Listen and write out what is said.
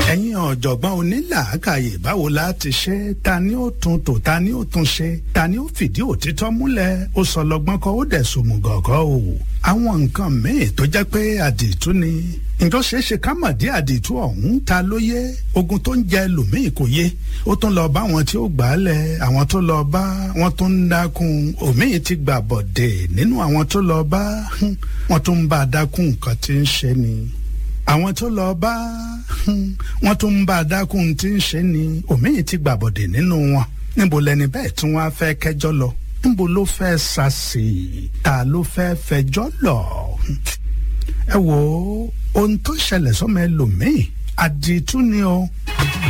ẹ̀yin ọ̀jọ̀gbọ́n onílàákàyè báwo la ti ṣe ta ni ó tún tò ta ni ó tún ṣe ta ni ó fìdí òtítọ́ múlẹ̀ ó sọ lọ́gbọ́n kọ́ ó dẹ̀ sòmùgọ̀gọ́ o àwọn nǹkan míì tó jẹ́ pé àdìtú ni nǹkan ṣeéṣe ká mọ̀ dé àdìtú ọ̀hún ta ló yé ogun tó ń jẹ lòmíì kò yé ó tún lọ bá àwọn tí ó gbà á lẹ̀ àwọn tó lọ bá wọn tó ń dákun òmíì ti gbà bọ̀dẹ̀ nínú àwọn tó lọ bá wọn tó ń bá a dákun nǹkan tí ń ṣe ni àwọn tó lọ bá wọn tó ń bá a dákun tí ń ṣe ni òmíì ti gbà bọ̀dẹ̀ nínú wọn níbo lẹni bẹ́ẹ̀ tí wọ́n á fẹ́ kẹjọ́ lọ níbo ló fẹ́ sàṣì ta ló fẹ́ fẹjọ́ lọ ẹ wo ohun tó ṣẹlẹ̀ sọ́mọ ẹlòmíì àdìtú ni o.